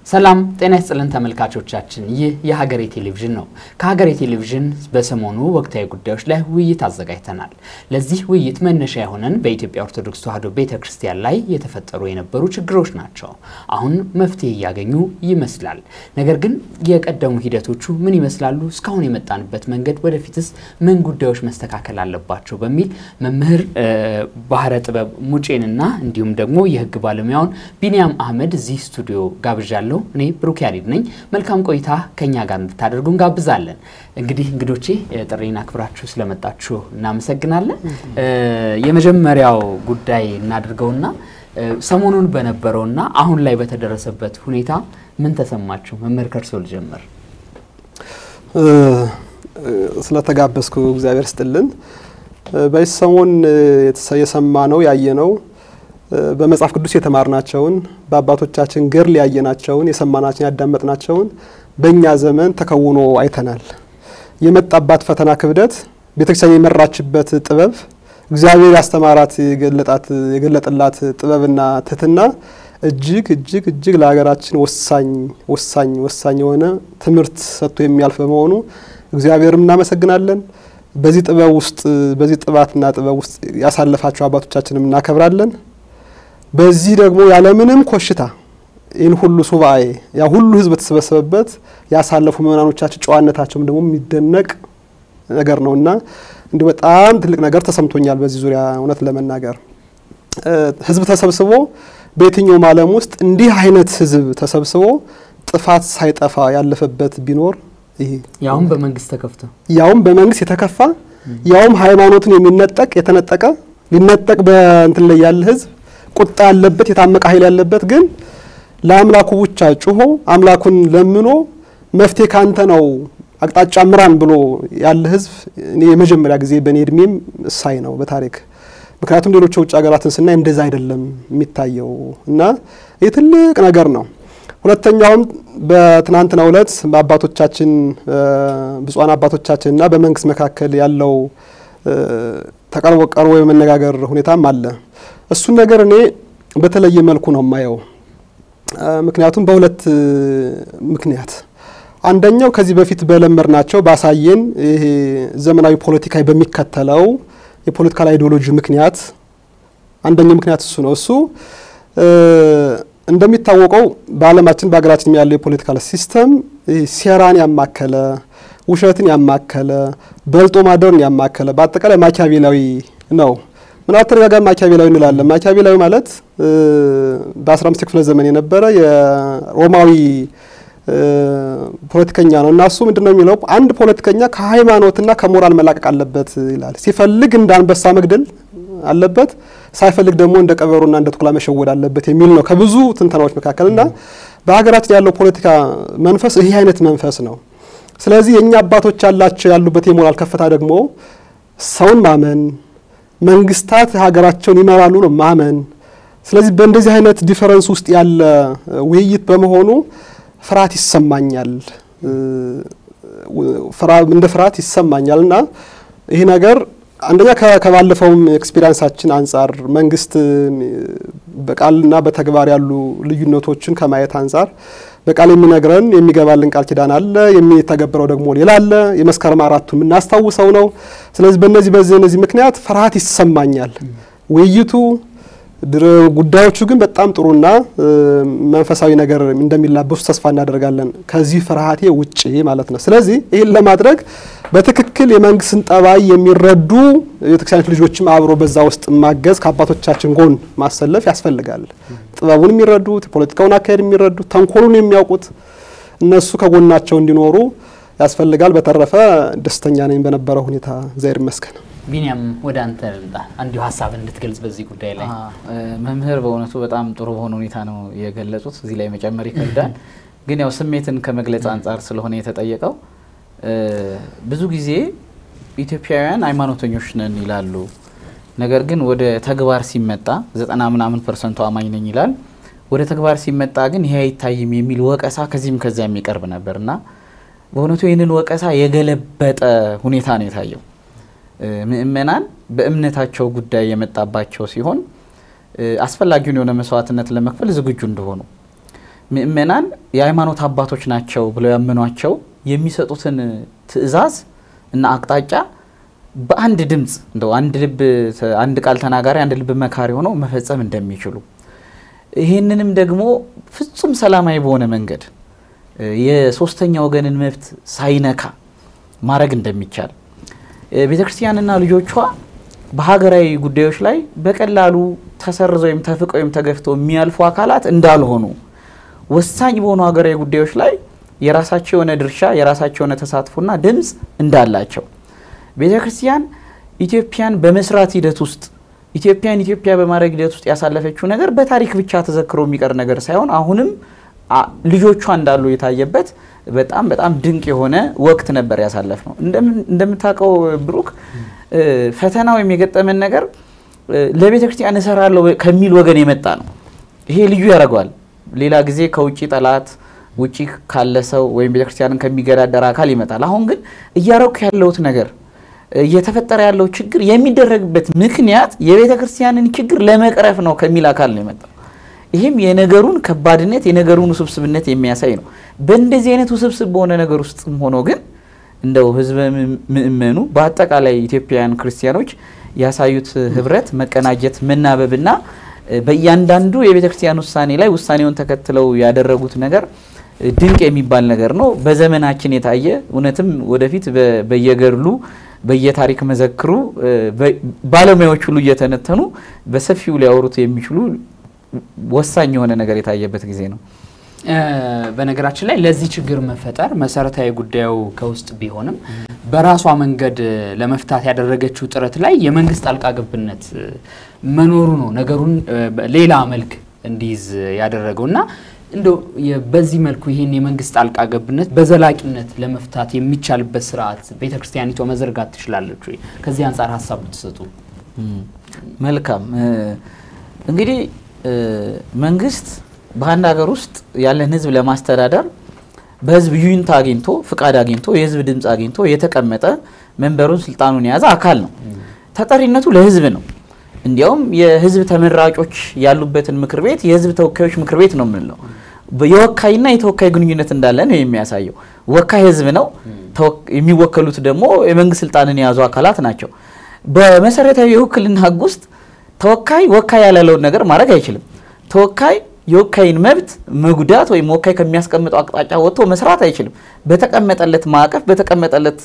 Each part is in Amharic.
ሰላም ጤና ይስጥልን ተመልካቾቻችን፣ ይህ የሀገሬ ቴሌቪዥን ነው። ከሀገሬ ቴሌቪዥን በሰሞኑ ወቅታዊ ጉዳዮች ላይ ውይይት አዘጋጅተናል። ለዚህ ውይይት መነሻ የሆነን በኢትዮጵያ ኦርቶዶክስ ተዋሕዶ ቤተ ክርስቲያን ላይ የተፈጠሩ የነበሩ ችግሮች ናቸው። አሁን መፍትሄ እያገኙ ይመስላል። ነገር ግን የቀደሙ ሂደቶቹ ምን ይመስላሉ? እስካሁን የመጣንበት መንገድ፣ ወደፊትስ ምን ጉዳዮች መስተካከል አለባቸው? በሚል መምህር ባህረ ጥበብ ሙጬንና እንዲሁም ደግሞ የሕግ ባለሙያውን ቢንያም አህመድ እዚህ ስቱዲዮ ጋብዣለሁ። እኔ ብሩክ ያሬድ ነኝ። መልካም ቆይታ ከኛ ጋር እንድታደርጉ እንጋብዛለን። እንግዲህ እንግዶቼ ጥሪን አክብራችሁ ስለመጣችሁ እናመሰግናለን። የመጀመሪያው ጉዳይ እናድርገውና ሰሞኑን በነበረውና አሁን ላይ በተደረሰበት ሁኔታ ምን ተሰማችሁ? መምህር ከርሶ ልጀምር። ስለተጋበዝኩ እግዚአብሔር ስጥልን። በዚህ ሰሞን የሰማ ነው ያየ ነው በመጽሐፍ ቅዱስ የተማርናቸውን በአባቶቻችን ገድል ያየናቸውን የሰማናቸውን ያዳመጥናቸውን በእኛ ዘመን ተከውኖ አይተናል። የመጣባት ፈተና ክብደት፣ ቤተክርስቲያን የመራችበት ጥበብ፣ እግዚአብሔር ያስተማራት የገለጠላት ጥበብና ትህትና እጅግ እጅግ እጅግ ለሀገራችን ወሳኝ ወሳኝ ወሳኝ የሆነ ትምህርት ሰጥቶ የሚያልፍ በመሆኑ እግዚአብሔርም እናመሰግናለን። በዚህ ጥበብ ውስጥ በዚህ ጥባትና ጥበብ ውስጥ ያሳለፋቸው አባቶቻችንም እናከብራለን። በዚህ ደግሞ ያለምንም ኮሽታ ይህን ሁሉ ሱባኤ ያ ሁሉ ሕዝብ በተሰበሰበበት ያሳለፉ ምእመናኖቻችን ጨዋነታቸውም ደግሞ የሚደነቅ ነገር ነው እና እንዲሁ በጣም ትልቅ ነገር ተሰምቶኛል። በዚህ ዙሪያ እውነት ለመናገር ሕዝብ ተሰብስቦ በየትኛውም ዓለም ውስጥ እንዲህ አይነት ሕዝብ ተሰብስቦ ጥፋት ሳይጠፋ ያለፈበት ቢኖር ይሄ ያውም በመንግስት ተከፍቶ ያውም በመንግስት የተከፋ ያውም ሃይማኖቱን የሚነጠቅ የተነጠቀ ሊነጠቅ በእንትን ላይ ያለ ሕዝብ ቁጣ ያለበት የታመቀ ኃይል ያለበት ግን ለአምላኩ ብቻ ጩሆ አምላኩን ለምኖ መፍትሄ ካንተ ነው አቅጣጫ ምራን ብሎ ያለ ህዝብ እኔ የመጀመሪያ ጊዜ በእኔ እድሜም ሳይ ነው በታሪክ ምክንያቱም ሌሎች የውጭ ሀገራትን ስናይ እንደዛ አይደለም የሚታየው እና ይህ ትልቅ ነገር ነው። ሁለተኛውም በትናንትናው ዕለት በአባቶቻችን ብፁዓን አባቶቻችንና በመንግስት መካከል ያለው ተቀርቦ ቀርቦ የመነጋገር ሁኔታም አለ። እሱን ነገር እኔ በተለየ መልኩ ነው የማየው። ምክንያቱም በሁለት ምክንያት አንደኛው ከዚህ በፊት በለመድናቸው ባሳየን ይሄ ዘመናዊ ፖለቲካ በሚከተለው የፖለቲካል አይዲዮሎጂ ምክንያት አንደኛው ምክንያት እሱ ነው። እሱ እንደሚታወቀው በዓለማችን በሀገራችን ያለው የፖለቲካል ሲስተም ሴራን ያማከለ ውሸትን ያማከለ በልጦ ማደርን ያማከለ በአጠቃላይ ማኪያቬላዊ ነው። ምናልባት ተደጋጋሚ ማኪያቬላዊ እንላለን። ማኪያቬላዊ ማለት በ15 ክፍለ ዘመን የነበረ የሮማዊ ፖለቲከኛ ነው እና እሱ ምንድን ነው የሚለው አንድ ፖለቲከኛ ከሃይማኖትና ከሞራል መላቀቅ አለበት ይላል። ሲፈልግ እንደ አንበሳ መግደል አለበት፣ ሳይፈልግ ደግሞ እንደ ቀበሮና እንደ ተኩላ መሸወድ አለበት የሚል ነው ከብዙ ትንተናዎች መካከል እና በሀገራችን ያለው ፖለቲካ መንፈስ ይህ አይነት መንፈስ ነው። ስለዚህ የእኛ አባቶች ያላቸው ያሉበት የሞራል ከፍታ ደግሞ ሰውን ማመን መንግስታት ሀገራቸውን ይመራሉ ነው ማመን። ስለዚህ በእንደዚህ አይነት ዲፈረንስ ውስጥ ያለ ውይይት በመሆኑ ፍርሃት ይሰማኛል፣ እንደ ፍርሃት ይሰማኛል እና ይህ ነገር አንደኛ ከባለፈውም ኤክስፒሪንሳችን አንጻር መንግስት በቃልና በተግባር ያሉ ልዩነቶችን ከማየት አንጻር በቃል የሚነግረን የሚገባልን ቃል ኪዳን አለ፣ የሚተገብረው ደግሞ ሌላ አለ። የመስከረም አራቱን የምናስታውሰው ነው። ስለዚህ በእነዚህ በዚህ እነዚህ ምክንያት ፍርሃት ይሰማኛል። ውይይቱ ጉዳዮቹ ግን በጣም ጥሩና መንፈሳዊ ነገር እንደሚላበሱ ተስፋ እናደርጋለን። ከዚህ ፍርሃቴ ውጭ ማለት ነው። ስለዚህ ይህን ለማድረግ በትክክል የመንግስትን ጠባይ የሚረዱ የቤተክርስቲያኖች ልጆችም አብሮ በዛ ውስጥ ማገዝ ከአባቶቻችን ጎን ማሰለፍ ያስፈልጋል። ጥበቡን የሚረዱት የፖለቲካውን አካሄድ የሚረዱት ተንኮሉን የሚያውቁት እነሱ ከጎናቸው እንዲኖሩ ያስፈልጋል። በተረፈ ደስተኛ ነኝ በነበረው ሁኔታ እግዚአብሔር ይመስገን። ቢንያም ወደ አንተ ልምጣ፣ እንዲሁ ሀሳብ እንድትገልጽ በዚህ ጉዳይ ላይ። መምህር በእውነቱ በጣም ጥሩ በሆነ ሁኔታ ነው የገለጹት። እዚህ ላይ መጨመር ይከብዳል፣ ግን ያው ስሜትን ከመግለጽ አንጻር ስለሆነ የተጠየቀው ብዙ ጊዜ ኢትዮጵያውያን ሃይማኖተኞች ነን ይላሉ። ነገር ግን ወደ ተግባር ሲመጣ ዘጠና ምናምን ፐርሰንቱ አማኝ ነኝ ይላል። ወደ ተግባር ሲመጣ ግን ይሄ አይታይም የሚል ወቀሳ ከዚህም ከዚያ የሚቀርብ ነበር እና በእውነቱ ይህንን ወቀሳ የገለበጠ ሁኔታ ነው የታየው። ምእመናን በእምነታቸው ጉዳይ የመጣባቸው ሲሆን አስፈላጊውን የሆነ መስዋዕትነት ለመክፈል ዝግጁ እንደሆኑ ምእመናን የሃይማኖት አባቶች ናቸው ብለው ያመኗቸው የሚሰጡትን ትዕዛዝ እና አቅጣጫ በአንድ ድምፅ እንደው አንድ ልብ አንድ ቃል ተናጋሪ አንድ ልብ መካሪ ሆነው መፈጸም እንደሚችሉ ይህንንም ደግሞ ፍጹም ሰላማዊ በሆነ መንገድ የሶስተኛ ወገንን መብት ሳይነካ ማድረግ እንደሚቻል ቤተ ክርስቲያንና ልጆቿ በሀገራዊ ጉዳዮች ላይ በቀላሉ ተሰርዘው ወይም ተፍቀው ወይም ተገፍተው የሚያልፉ አካላት እንዳልሆኑ ወሳኝ በሆኑ ሀገራዊ ጉዳዮች ላይ የራሳቸው የሆነ ድርሻ የራሳቸው የሆነ ተሳትፎና ድምፅ እንዳላቸው ቤተ ክርስቲያን ኢትዮጵያን በመስራት ሂደት ውስጥ ኢትዮጵያን ኢትዮጵያ በማድረግ ሂደት ውስጥ ያሳለፈችው ነገር በታሪክ ብቻ ተዘክሮ የሚቀር ነገር ሳይሆን አሁንም ልጆቿ እንዳሉ የታየበት በጣም በጣም ድንቅ የሆነ ወቅት ነበር ያሳለፍ ነው። እንደምታውቀው ብሩክ ፈተና ወይም የገጠመን ነገር ለቤተ ክርስቲያን እሰራለሁ ከሚል ወገን የመጣ ነው። ይሄ ልዩ ያደርገዋል። ሌላ ጊዜ ከውጭ ጠላት ውጭ ካለ ሰው ወይም ቤተ ክርስቲያንን ከሚገዳደር አካል ይመጣል። አሁን ግን እያረኩ ያለሁት ነገር እየተፈጠረ ያለው ችግር የሚደረግበት ምክንያት የቤተ ክርስቲያንን ችግር ለመቅረፍ ነው ከሚል አካል ነው የመጣው። ይህም የነገሩን ከባድነት የነገሩን ውስብስብነት የሚያሳይ ነው። በእንደዚህ አይነት ውስብስብ በሆነ ነገር ውስጥም ሆኖ ግን እንደው ህዝበ ምእመኑ በአጠቃላይ ኢትዮጵያውያን ክርስቲያኖች ያሳዩት ህብረት፣ መቀናጀት፣ መናበብና በእያንዳንዱ የቤተ ክርስቲያን ውሳኔ ላይ ውሳኔውን ተከትለው ያደረጉት ነገር ድንቅ የሚባል ነገር ነው። በዘመናችን የታየ እውነትም ወደፊት በየገድሉ በየታሪክ መዘክሩ ባለሙያዎች ሁሉ እየተነተኑ በሰፊው ሊያወሩት የሚችሉ ወሳኝ የሆነ ነገር የታየበት ጊዜ ነው። በነገራችን ላይ ለዚህ ችግር መፈጠር መሰረታዊ ጉዳዩ ከውስጥ ቢሆንም በራሷ መንገድ ለመፍታት ያደረገችው ጥረት ላይ የመንግስት ጣልቃ ገብነት መኖሩ ነው ነገሩን ሌላ መልክ እንዲይዝ ያደረገው እና እንደው በዚህ መልኩ ይህን የመንግስት ጣልቃ ገብነት በዘላቂነት ለመፍታት የሚቻልበት ስርዓት ቤተ ክርስቲያኒቷ መዘርጋት ትችላለች ወይ? ከዚህ አንጻር ሀሳብ ብትሰጡ። መልካም እንግዲህ መንግስት በአንድ ሀገር ውስጥ ያለን ህዝብ ለማስተዳደር በህዝብ ዩኒታ አግኝቶ ፍቃድ አግኝቶ የህዝብ ድምፅ አግኝቶ የተቀመጠ መንበሩን ስልጣኑን የያዘ አካል ነው። ተጠሪነቱ ለህዝብ ነው። እንዲያውም የህዝብ ተመራጮች ያሉበትን ምክር ቤት የህዝብ ተወካዮች ምክር ቤት ነው የምንለው። የወካይና የተወካይ ግንኙነት እንዳለ ነው የሚያሳየው። ወካይ ህዝብ ነው፣ የሚወከሉት ደግሞ የመንግስት ስልጣንን የያዙ አካላት ናቸው። በመሰረታዊ የውክልና ህግ ውስጥ ተወካይ ወካይ ያላለውን ነገር ማድረግ አይችልም። ተወካይ የወካይን መብት መጉዳት ወይም ወካይ ከሚያስቀምጠው አቅጣጫ ወጥቶ መስራት አይችልም። በተቀመጠለት ማዕቀፍ በተቀመጠለት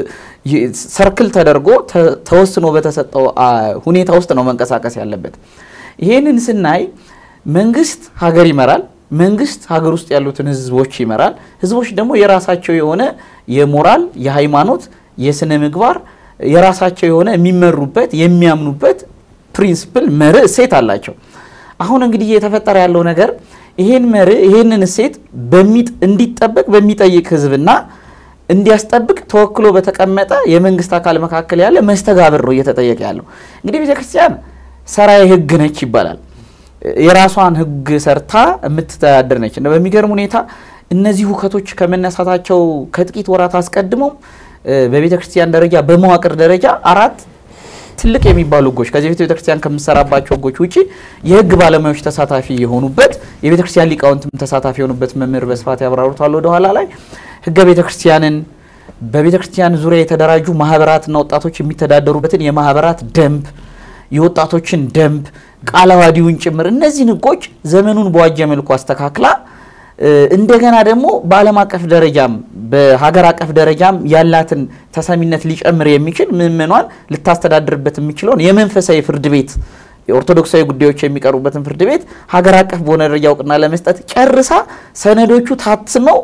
ሰርክል ተደርጎ ተወስኖ በተሰጠው ሁኔታ ውስጥ ነው መንቀሳቀስ ያለበት። ይህንን ስናይ መንግስት ሀገር ይመራል። መንግስት ሀገር ውስጥ ያሉትን ህዝቦች ይመራል። ህዝቦች ደግሞ የራሳቸው የሆነ የሞራል፣ የሃይማኖት፣ የስነ ምግባር የራሳቸው የሆነ የሚመሩበት የሚያምኑበት ፕሪንስፕል መርህ እሴት አላቸው። አሁን እንግዲህ እየተፈጠረ ያለው ነገር ይሄን መርህ ይሄንን እሴት እንዲጠበቅ በሚጠይቅ ህዝብና እንዲያስጠብቅ ተወክሎ በተቀመጠ የመንግስት አካል መካከል ያለ መስተጋብር ነው እየተጠየቀ ያለው። እንግዲህ ቤተክርስቲያን ሰራዊ ህግ ነች ይባላል። የራሷን ህግ ሰርታ የምትተዳደር ነች። በሚገርም ሁኔታ እነዚህ ሁከቶች ከመነሳታቸው ከጥቂት ወራት አስቀድመው በቤተ ክርስቲያን ደረጃ በመዋቅር ደረጃ አራት ትልቅ የሚባሉ ህጎች ከዚህ በፊት ቤተክርስቲያን ከምሰራባቸው ህጎች ውጪ የህግ ባለሙያዎች ተሳታፊ የሆኑበት የቤተ ክርስቲያን ሊቃውንትም ተሳታፊ የሆኑበት መምህር በስፋት ያብራሩታል ወደኋላ ላይ ህገ ቤተ ክርስቲያንን በቤተ ክርስቲያን ዙሪያ የተደራጁ ማህበራትና ወጣቶች የሚተዳደሩበትን የማህበራት ደንብ፣ የወጣቶችን ደንብ፣ ቃለ ዓዋዲውን ጭምር እነዚህን ህጎች ዘመኑን በዋጀ መልኩ አስተካክላ እንደገና ደግሞ በዓለም አቀፍ ደረጃም በሀገር አቀፍ ደረጃም ያላትን ተሰሚነት ሊጨምር የሚችል ምዕመኗን ልታስተዳድርበት የሚችለውን የመንፈሳዊ ፍርድ ቤት የኦርቶዶክሳዊ ጉዳዮች የሚቀርቡበትን ፍርድ ቤት ሀገር አቀፍ በሆነ ደረጃ እውቅና ለመስጠት ጨርሳ ሰነዶቹ ታትመው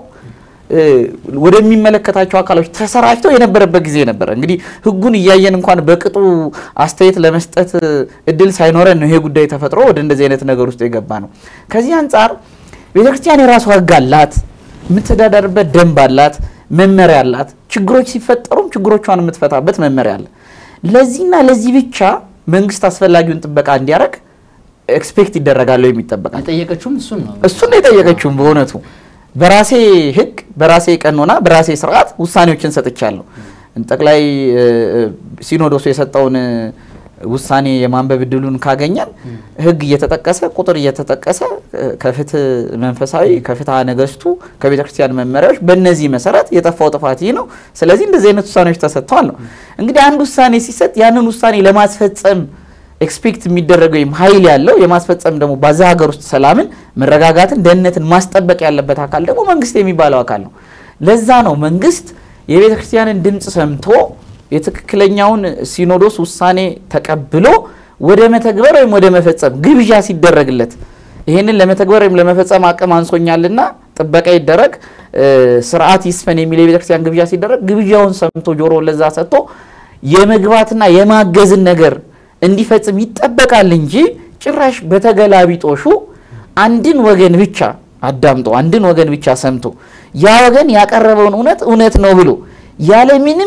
ወደሚመለከታቸው አካሎች ተሰራጭተው የነበረበት ጊዜ ነበረ። እንግዲህ ህጉን እያየን እንኳን በቅጡ አስተያየት ለመስጠት እድል ሳይኖረን ነው ይሄ ጉዳይ ተፈጥሮ ወደ እንደዚህ አይነት ነገር ውስጥ የገባ ነው። ከዚህ አንጻር ቤተ ክርስቲያን የራሷ ህግ አላት፣ የምትተዳደርበት ደንብ አላት፣ መመሪያ አላት። ችግሮች ሲፈጠሩም ችግሮቿን የምትፈታበት መመሪያ አለ። ለዚህና ለዚህ ብቻ መንግስት አስፈላጊውን ጥበቃ እንዲያደርግ ኤክስፔክት ይደረጋል ወይም ይጠበቃል። የጠየቀችውም እሱን ነው እሱን ነው የጠየቀችውም። በእውነቱ በራሴ ህግ፣ በራሴ ቀኖና፣ በራሴ ስርዓት ውሳኔዎችን ሰጥቻለሁ። ጠቅላይ ሲኖዶሱ የሰጠውን ውሳኔ የማንበብ እድሉን ካገኘን ህግ እየተጠቀሰ ቁጥር እየተጠቀሰ ከፍትህ መንፈሳዊ ከፍትሐ ነገስቱ ከቤተ ክርስቲያን መመሪያዎች በእነዚህ መሰረት የጠፋው ጥፋት ይህ ነው። ስለዚህ እንደዚህ አይነት ውሳኔዎች ተሰጥተዋል ነው። እንግዲህ አንድ ውሳኔ ሲሰጥ ያንን ውሳኔ ለማስፈጸም ኤክስፔክት የሚደረገው ወይም ኃይል ያለው የማስፈጸም ደግሞ በዛ ሀገር ውስጥ ሰላምን፣ መረጋጋትን፣ ደህንነትን ማስጠበቅ ያለበት አካል ደግሞ መንግስት የሚባለው አካል ነው። ለዛ ነው መንግስት የቤተ ክርስቲያንን ድምፅ ሰምቶ የትክክለኛውን ሲኖዶስ ውሳኔ ተቀብሎ ወደ መተግበር ወይም ወደ መፈጸም ግብዣ ሲደረግለት ይህንን ለመተግበር ወይም ለመፈጸም አቅም አንሶኛልና ጥበቃ ይደረግ፣ ስርዓት ይስፈን የሚል የቤተ ክርስቲያን ግብዣ ሲደረግ ግብዣውን ሰምቶ ጆሮ ለዛ ሰጥቶ የመግባትና የማገዝን ነገር እንዲፈጽም ይጠበቃል እንጂ ጭራሽ በተገላቢጦሹ አንድን ወገን ብቻ አዳምጦ አንድን ወገን ብቻ ሰምቶ ያ ወገን ያቀረበውን እውነት እውነት ነው ብሎ ያለምንም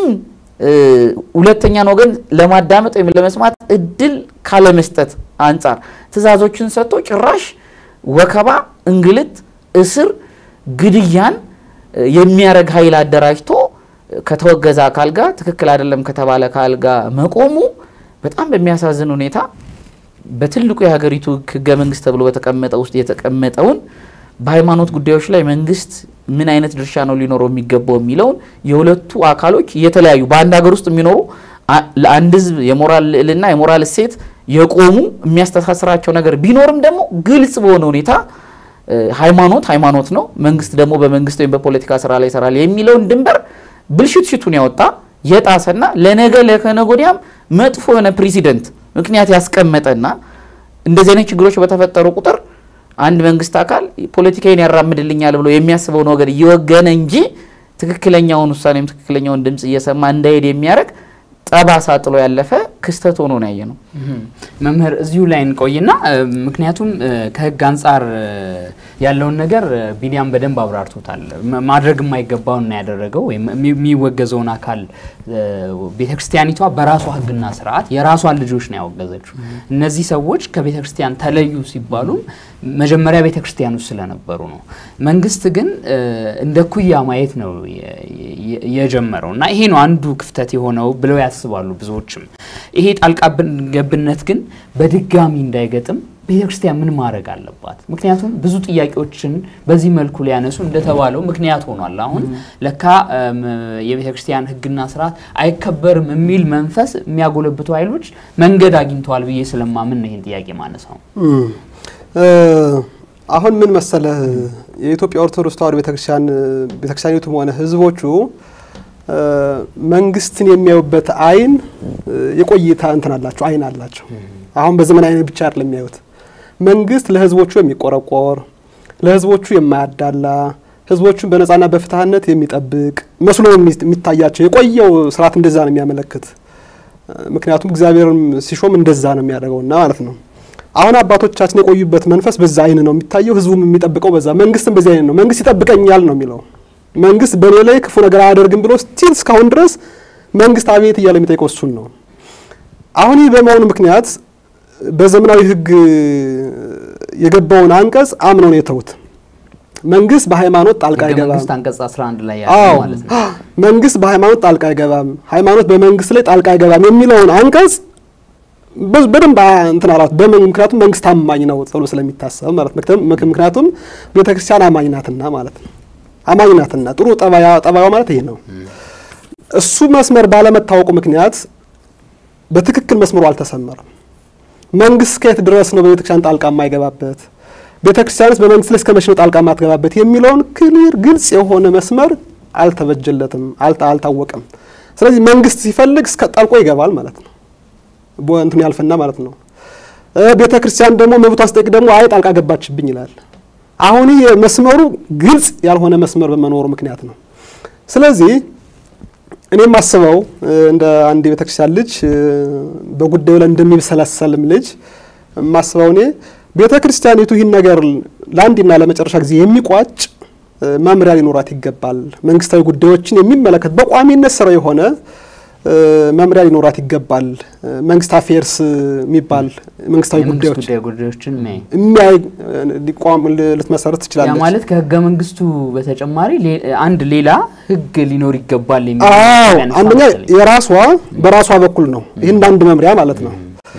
ሁለተኛን ወገን ለማዳመጥ ወይም ለመስማት እድል ካለመስጠት አንጻር ትዕዛዞችን ሰጥቶ ጭራሽ ወከባ፣ እንግልት፣ እስር፣ ግድያን የሚያደርግ ኃይል አደራጅቶ ከተወገዘ አካል ጋር ትክክል አይደለም ከተባለ አካል ጋር መቆሙ በጣም በሚያሳዝን ሁኔታ በትልቁ የሀገሪቱ ሕገ መንግስት ተብሎ በተቀመጠ ውስጥ የተቀመጠውን በሃይማኖት ጉዳዮች ላይ መንግስት ምን አይነት ድርሻ ነው ሊኖረው የሚገባው የሚለውን የሁለቱ አካሎች የተለያዩ በአንድ ሀገር ውስጥ የሚኖሩ ለአንድ ህዝብ የሞራል ልዕልና የሞራል እሴት የቆሙ የሚያስተሳስራቸው ነገር ቢኖርም ደግሞ ግልጽ በሆነ ሁኔታ ሃይማኖት ሃይማኖት ነው፣ መንግስት ደግሞ በመንግስት ወይም በፖለቲካ ስራ ላይ ይሰራል የሚለውን ድንበር ብልሽት ሽቱን ያወጣ የጣሰና ለነገ ለከነገ ወዲያም መጥፎ የሆነ ፕሬሲደንት ምክንያት ያስቀመጠና እንደዚህ አይነት ችግሮች በተፈጠሩ ቁጥር አንድ መንግስት አካል ፖለቲካዊን ያራምድልኛል ብሎ የሚያስበውን ወገን እየወገነ እንጂ ትክክለኛውን ውሳኔም ትክክለኛውን ድምፅ እየሰማ እንዳይሄድ የሚያደርግ ጠባሳ ጥሎ ያለፈ ክስተት ሆኖ ነው ያየ ነው። መምህር እዚሁ ላይ እንቆይና ምክንያቱም ከህግ አንጻር ያለውን ነገር ቢኒያም በደንብ አብራርቶታል። ማድረግ የማይገባውን ነው ያደረገው ወይም የሚወገዘውን አካል ቤተክርስቲያኒቷ በራሷ ህግና ስርዓት የራሷን ልጆች ነው ያወገዘችው። እነዚህ ሰዎች ከቤተክርስቲያን ተለዩ ሲባሉም መጀመሪያ ቤተክርስቲያን ውስጥ ስለነበሩ ነው። መንግስት ግን እንደ ኩያ ማየት ነው የጀመረው እና ይሄ ነው አንዱ ክፍተት የሆነው ብለው ያስባሉ ብዙዎችም። ይሄ ጣልቃ ገብነት ግን በድጋሚ እንዳይገጥም ቤተክርስቲያን ምን ማድረግ አለባት? ምክንያቱም ብዙ ጥያቄዎችን በዚህ መልኩ ሊያነሱ እንደተባለው ምክንያት ሆኗል። አሁን ለካ የቤተክርስቲያን ህግና ስርዓት አይከበርም የሚል መንፈስ የሚያጎለብቱ ኃይሎች መንገድ አግኝተዋል ብዬ ስለማምን ነው ይህን ጥያቄ ማነሳው። አሁን ምን መሰለህ የኢትዮጵያ ኦርቶዶክስ ተዋሕዶ ቤተክርስቲያን ቤተክርስቲያኒቱም ሆነ ህዝቦቹ መንግስትን የሚያዩበት አይን የቆይታ እንትን አላቸው አይን አላቸው። አሁን በዘመን አይን ብቻ አይደለም የሚያዩት። መንግስት ለህዝቦቹ የሚቆረቆር ለህዝቦቹ የማያዳላ ህዝቦቹን በነጻና በፍትሀነት የሚጠብቅ መስሎ የሚታያቸው የቆየው ስርዓት እንደዛ ነው የሚያመለክት። ምክንያቱም እግዚአብሔርም ሲሾም እንደዛ ነው የሚያደርገውና ማለት ነው። አሁን አባቶቻችን የቆዩበት መንፈስ በዛ አይን ነው የሚታየው። ህዝቡም የሚጠብቀው በዛ፣ መንግስትም በዚህ አይን ነው። መንግስት ይጠብቀኛል ነው የሚለው መንግስት በእኔ ላይ ክፉ ነገር አያደርግም ብሎ ስቲል እስካሁን ድረስ መንግስት አቤት እያለ የሚጠይቀው እሱን ነው። አሁን ይህ በመሆኑ ምክንያት በዘመናዊ ህግ የገባውን አንቀጽ አምነው ነው የተዉት። መንግስት በሃይማኖት ጣልቃ አይገባም። መንግስት አንቀጽ 11 ላይ አዎ ያለው ማለት ነው። መንግስት በሃይማኖት ጣልቃ አይገባም፣ ሃይማኖት በመንግስት ላይ ጣልቃ አይገባም የሚለውን አንቀጽ በ- በደንብ እንትን አላት። በምን ምክንያቱም መንግስት አማኝ ነው ተብሎ ስለሚታሰብ ማለት ነው። ምክንያቱም ቤተክርስቲያን አማኝ ናትና ማለት ነው። አማኝ ናትና ጥሩ ጠባያ ጠባዩ ማለት ይሄ ነው። እሱ መስመር ባለመታወቁ ምክንያት በትክክል መስመሩ አልተሰመረም። መንግስት እስከየት ድረስ ነው በቤተክርስቲያን ጣልቃ የማይገባበት ቤተክርስቲያንስ በመንግስት ላይ እስከ መቼ ነው ጣልቃ የማትገባበት የሚለውን ክሊር ግልጽ የሆነ መስመር አልተበጀለትም፣ አልታ- አልታወቀም። ስለዚህ መንግስት ሲፈልግ እስከ ጣልቆ ይገባል ማለት ነው። ቦ- እንትን ያልፍና ማለት ነው። ቤተ ክርስቲያን ደግሞ መብቷ ስጠይቅ ደግሞ አይ ጣልቃ ገባችብኝ ይላል። አሁን ይህ መስመሩ ግልጽ ያልሆነ መስመር በመኖሩ ምክንያት ነው። ስለዚህ እኔ የማስበው እንደ አንድ የቤተ ክርስቲያን ልጅ በጉዳዩ ላይ እንደሚብሰለሰልም ልጅ የማስበው እኔ ቤተ ክርስቲያኒቱ ይህን ነገር ለአንድና ለመጨረሻ ጊዜ የሚቋጭ መምሪያ ሊኖራት ይገባል። መንግስታዊ ጉዳዮችን የሚመለከት በቋሚነት ስራ የሆነ መምሪያ ሊኖራት ይገባል። መንግስት አፌርስ የሚባል መንግስታዊ የመንግስት ጉዳዮች ጉዳይ ጉዳዮችን የሚያይ የሚያይ ሊቋም ልትመሰረት ያ ትችላለች። ማለት ከህገ መንግስቱ በተጨማሪ ሌ- አንድ ሌላ ህግ ሊኖር ይገባል የሚል አዎ ያነሳ አንደኛ መሰለኝ። የራሷ በራሷ በኩል ነው። ይህ እንደ አንድ መምሪያ ማለት ነው።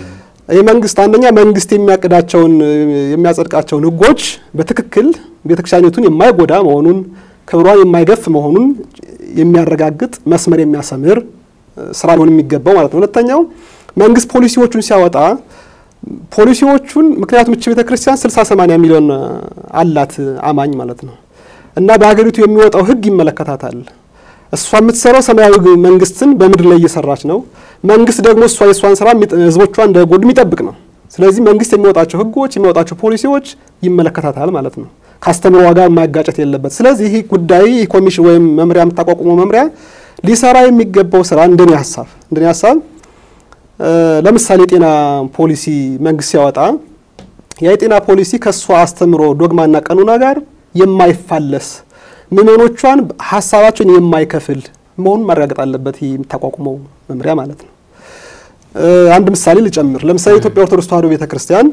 የመንግስት አንደኛ መንግስት የሚያቅዳቸውን የሚያጸድቃቸውን ህጎች በትክክል ቤተክርስቲያኒቱን የማይጎዳ መሆኑን ክብሯን የማይገፍ መሆኑን የሚያረጋግጥ መስመር የሚያሰምር ስራ ሊሆን የሚገባው ማለት ነው። ሁለተኛው መንግስት ፖሊሲዎቹን ሲያወጣ ፖሊሲዎቹን ምክንያቱም እች ቤተክርስቲያን 60 80 ሚሊዮን አላት አማኝ ማለት ነው እና በሀገሪቱ የሚወጣው ህግ ይመለከታታል። እሷ የምትሰራው ሰማያዊ መንግስትን በምድር ላይ እየሰራች ነው። መንግስት ደግሞ እሷ የእሷን ስራ ህዝቦቿ እንዳይጎዱ የሚጠብቅ ነው። ስለዚህ መንግስት የሚወጣቸው ህጎች የሚወጣቸው ፖሊሲዎች ይመለከታታል ማለት ነው። ከአስተምሮ ጋር ማጋጨት የለበት። ስለዚህ ይህ ጉዳይ ይህ ኮሚሽን ወይም መምሪያ የምታቋቁመው መምሪያ ሊሰራ የሚገባው ስራ እንደኔ ሀሳብ እንደኔ ሀሳብ ለምሳሌ የጤና ፖሊሲ መንግስት ሲያወጣ ያ የጤና ፖሊሲ ከእሷ አስተምሮ ዶግማና ቀኑና ጋር የማይፋለስ ምእመኖቿን ሀሳባቸውን የማይከፍል መሆኑን ማረጋገጥ አለበት። ይህ የምታቋቁመው መምሪያ ማለት ነው። አንድ ምሳሌ ልጨምር። ለምሳሌ የኢትዮጵያ ኦርቶዶክስ ተዋሕዶ ቤተ ክርስቲያን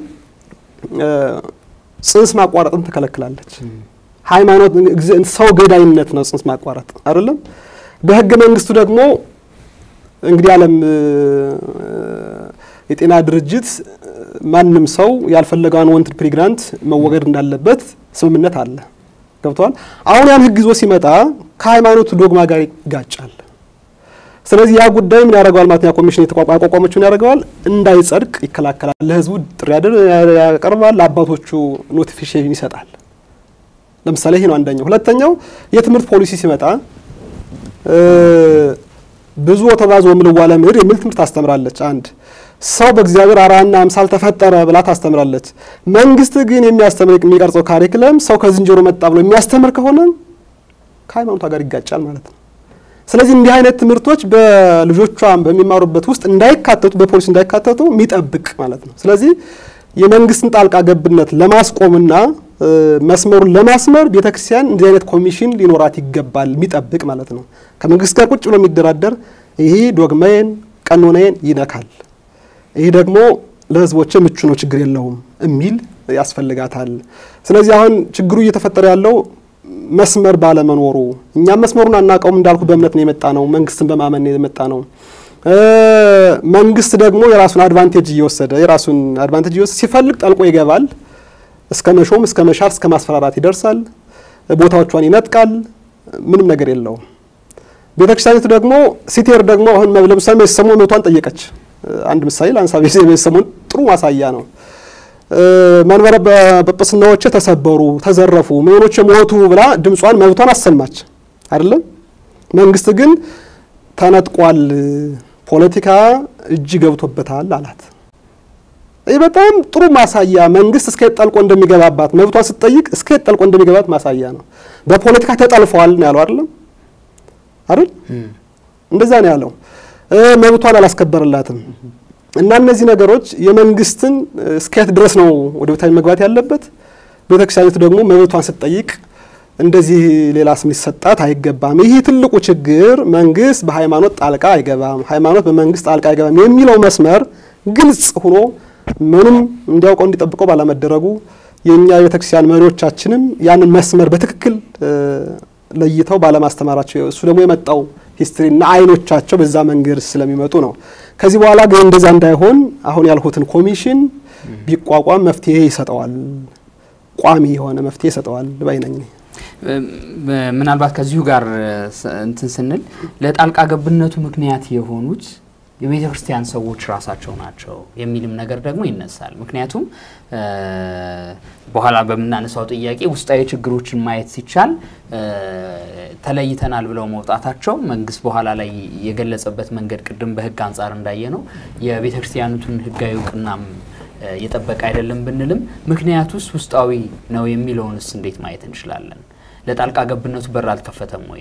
ጽንስ ማቋረጥን ትከለክላለች። ሃይማኖት ሰው ገዳይነት ነው ጽንስ ማቋረጥ አይደለም። በህገ መንግስቱ ደግሞ እንግዲህ ዓለም የጤና ድርጅት ማንም ሰው ያልፈለገውን ወንድ ፕሬግናንት መወገድ እንዳለበት ስምምነት አለ። ገብተዋል። አሁን ያን ህግ ይዞ ሲመጣ ከሃይማኖቱ ዶግማ ጋር ይጋጫል። ስለዚህ ያ ጉዳይ ምን ያደርገዋል ማለት ነው? ኮሚሽን የተቋቋመችው ምን ያደርገዋል? እንዳይጸድቅ ይከላከላል። ለህዝቡ ጥሪ ያቀርባል። ለአባቶቹ ኖቲፊኬሽን ይሰጣል። ለምሳሌ ይሄ ነው አንደኛው። ሁለተኛው የትምህርት ፖሊሲ ሲመጣ ብዙ ወተባዝ ወምልዋ ለምድር የሚል ትምህርት ታስተምራለች። አንድ ሰው በእግዚአብሔር አርአያና አምሳል ተፈጠረ ብላ ታስተምራለች። መንግስት ግን የሚያስተምር የሚቀርጸው ካሪክለም ሰው ከዝንጀሮ መጣ ብሎ የሚያስተምር ከሆነ ከሃይማኖቷ ጋር ይጋጫል ማለት ነው። ስለዚህ እንዲህ አይነት ትምህርቶች በልጆቿ በሚማሩበት ውስጥ እንዳይካተቱ በፖሊሲ እንዳይካተቱ የሚጠብቅ ማለት ነው። ስለዚህ የመንግስትን ጣልቃ ገብነት ለማስቆምና መስመሩን ለማስመር ቤተክርስቲያን እንዲህ አይነት ኮሚሽን ሊኖራት ይገባል፣ የሚጠብቅ ማለት ነው። ከመንግስት ጋር ቁጭ ብሎ የሚደራደር ይህ ዶግማዬን ቀኖናዬን ይነካል፣ ይህ ደግሞ ለህዝቦች ምቹ ነው፣ ችግር የለውም የሚል ያስፈልጋታል። ስለዚህ አሁን ችግሩ እየተፈጠረ ያለው መስመር ባለመኖሩ እኛም መስመሩን አናውቀውም። እንዳልኩ በእምነት ነው የመጣ ነው፣ መንግስትን በማመን ነው የመጣ ነው። መንግስት ደግሞ የራሱን አድቫንቴጅ እየወሰደ የራሱን አድቫንቴጅ እየወሰደ ሲፈልግ ጠልቆ ይገባል። እስከ መሾም እስከ መሻር እስከ ማስፈራራት ይደርሳል። ቦታዎቿን ይነጥቃል። ምንም ነገር የለውም። ቤተክርስቲያኒቱ ደግሞ ሲቴር ደግሞ አሁን ለምሳሌ ቤተሰሞን መብቷን ጠየቀች። አንድ ምሳሌ ለአንሳ ቤተሰሞን ጥሩ ማሳያ ነው። መንበረ ጵጵስናዎች ተሰበሩ፣ ተዘረፉ፣ ምዕመኖች ሞቱ ብላ ድምጿን መብቷን አሰማች አይደለም። መንግስት ግን ተነጥቋል፣ ፖለቲካ እጅ ገብቶበታል አላት። ይህ በጣም ጥሩ ማሳያ መንግስት እስከ ጠልቆ እንደሚገባባት መብቷን ስትጠይቅ እስከ ጠልቆ እንደሚገባት ማሳያ ነው። በፖለቲካ ተጠልፈዋል ነው ያለው አይደለም አይደል? እንደዛ ነው ያለው። መብቷን አላስከበረላትም። እና እነዚህ ነገሮች የመንግስትን እስከየት ድረስ ነው ወደ ቤታዊ መግባት ያለበት? ቤተክርስቲያኒቱ ደግሞ መብቷን ስትጠይቅ እንደዚህ ሌላ ስም ሊሰጣት አይገባም። ይህ ትልቁ ችግር መንግስት በሃይማኖት ጣልቃ አይገባም፣ ሃይማኖት በመንግስት ጣልቃ አይገባም የሚለው መስመር ግልጽ ሆኖ ምንም እንዲያውቀው እንዲጠብቀው ባለመደረጉ የእኛ የቤተክርስቲያን መሪዎቻችንም ያንን መስመር በትክክል ለይተው ባለማስተማራቸው እሱ ደግሞ የመጣው ሂስትሪና አይኖቻቸው በዛ መንገድ ስለሚመጡ ነው። ከዚህ በኋላ ግን እንደዛ እንዳይሆን አሁን ያልሁትን ኮሚሽን ቢቋቋም መፍትሄ ይሰጠዋል፣ ቋሚ የሆነ መፍትሄ ይሰጠዋል ባይ ነኝ። ምናልባት ከዚሁ ጋር እንትን ስንል ለጣልቃ ገብነቱ ምክንያት የሆኑት የቤተ ክርስቲያን ሰዎች ራሳቸው ናቸው የሚልም ነገር ደግሞ ይነሳል። ምክንያቱም በኋላ በምናነሳው ጥያቄ ውስጣዊ ችግሮችን ማየት ሲቻል ተለይተናል ብለው መውጣታቸው መንግስት በኋላ ላይ የገለጸበት መንገድ ቅድም በህግ አንጻር እንዳየ ነው የቤተ ክርስቲያኒቱን ህጋዊ እውቅናም የጠበቀ አይደለም ብንልም ምክንያቱስ ውስጣዊ ነው የሚለውንስ እንዴት ማየት እንችላለን? ለጣልቃ ገብነቱ በር አልከፈተም ወይ?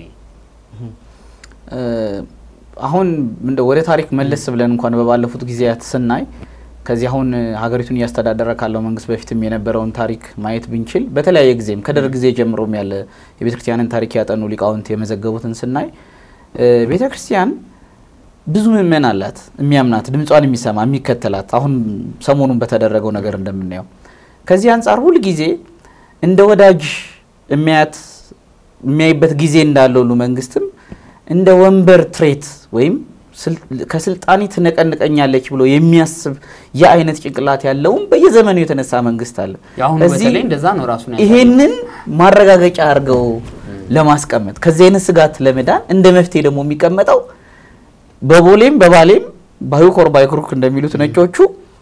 አሁን እንደ ወደ ታሪክ መለስ ብለን እንኳን በባለፉት ጊዜያት ስናይ ከዚህ አሁን ሀገሪቱን እያስተዳደረ ካለው መንግስት በፊትም የነበረውን ታሪክ ማየት ብንችል በተለያየ ጊዜም ከደርግ ጊዜ ጀምሮም ያለ የቤተ ክርስቲያንን ታሪክ ያጠኑ ሊቃውንት የመዘገቡትን ስናይ ቤተ ክርስቲያን ብዙ ምእመን አላት፣ የሚያምናት ድምጿን የሚሰማ የሚከተላት። አሁን ሰሞኑን በተደረገው ነገር እንደምናየው ከዚህ አንጻር ሁል ጊዜ እንደ ወዳጅ የሚያያት የሚያይበት ጊዜ እንዳለ ሁሉ መንግስትም እንደ ወንበር ትሬት ወይም ከስልጣኔ ትነቀንቀኛለች ብሎ የሚያስብ የአይነት ጭንቅላት ያለውም በየዘመኑ የተነሳ መንግስት አለ። የአሁኑ እዚህ በተለይ እንደዛ ነው ራሱን ያሳየው። ይሄንን ማረጋገጫ አድርገው ለማስቀመጥ ከዚህ አይነት ስጋት ለመዳን እንደ መፍትሄ ደግሞ የሚቀመጠው በቦሌም በባሌም ባይኮር ባይክሩክ እንደሚሉት ነጮቹ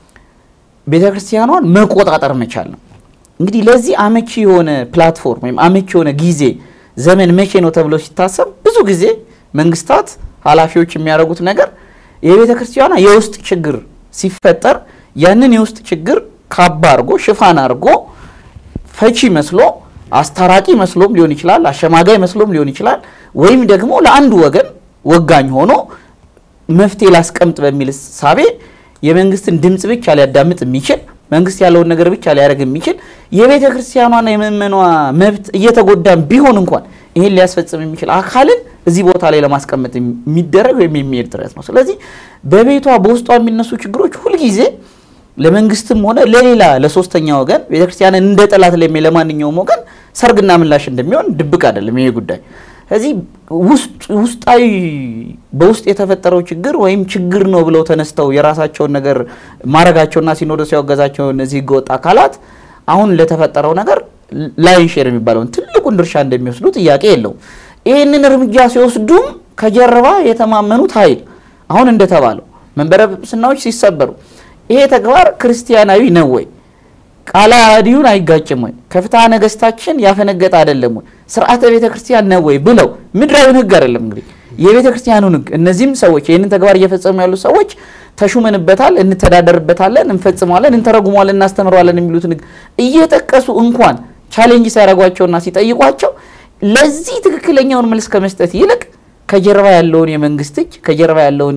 ቤተ ክርስቲያኗን መቆጣጠር መቻል ነው። እንግዲህ ለዚህ አመቺ የሆነ ፕላትፎርም ወይም አመቺ የሆነ ጊዜ ዘመን መቼ ነው ተብሎ ሲታሰብ ብዙ ጊዜ መንግስታት ኃላፊዎች የሚያደርጉት ነገር የቤተ ክርስቲያኗ የውስጥ ችግር ሲፈጠር ያንን የውስጥ ችግር ካባ አድርጎ ሽፋን አድርጎ ፈቺ መስሎ አስታራቂ መስሎም ሊሆን ይችላል፣ አሸማጋይ መስሎም ሊሆን ይችላል። ወይም ደግሞ ለአንዱ ወገን ወጋኝ ሆኖ መፍትሄ ላስቀምጥ በሚል ሳቤ የመንግስትን ድምፅ ብቻ ሊያዳምጥ የሚችል መንግስት ያለውን ነገር ብቻ ሊያደርግ የሚችል የቤተ ክርስቲያኗና የምእመኗ መብት እየተጎዳን ቢሆን እንኳን ይህን ሊያስፈጽም የሚችል አካልን እዚህ ቦታ ላይ ለማስቀመጥ የሚደረግ ወይም የሚሄድ ጥረት ነው። ስለዚህ በቤቷ በውስጧ የሚነሱ ችግሮች ሁልጊዜ ለመንግስትም ሆነ ለሌላ ለሶስተኛ ወገን ቤተክርስቲያንን እንደ ጠላት ለሚ ለማንኛውም ወገን ሰርግና ምላሽ እንደሚሆን ድብቅ አይደለም ይሄ ጉዳይ። ስለዚህ ውስጣዊ በውስጥ የተፈጠረው ችግር ወይም ችግር ነው ብለው ተነስተው የራሳቸውን ነገር ማድረጋቸውና ሲኖዶስ ያወገዛቸው እነዚህ ህገወጥ አካላት አሁን ለተፈጠረው ነገር ላይን ሼር የሚባለውን ትልቁን ድርሻ እንደሚወስዱ ጥያቄ የለውም። ይህንን እርምጃ ሲወስዱም ከጀርባ የተማመኑት ኃይል አሁን እንደተባለው መንበረ ጵጵስናዎች ሲሰበሩ ይሄ ተግባር ክርስቲያናዊ ነው ወይ? ቃለ ዓዋዲውን አይጋጭም ወይ? ከፍትሐ ነገስታችን ያፈነገጠ አይደለም ወይ? ስርዓተ ቤተ ክርስቲያን ነው ወይ ብለው ምድራዊን ህግ አይደለም እንግዲህ የቤተ ክርስቲያኑን ህግ እነዚህም ሰዎች ይህንን ተግባር እየፈጸሙ ያሉ ሰዎች ተሹመንበታል፣ እንተዳደርበታለን፣ እንፈጽመዋለን፣ እንተረጉመዋለን፣ እናስተምረዋለን የሚሉትን ህግ እየጠቀሱ እንኳን ቻሌንጅ ሲያደርጓቸውና ሲጠይቋቸው ለዚህ ትክክለኛውን መልስ ከመስጠት ይልቅ ከጀርባ ያለውን የመንግስት እጅ ከጀርባ ያለውን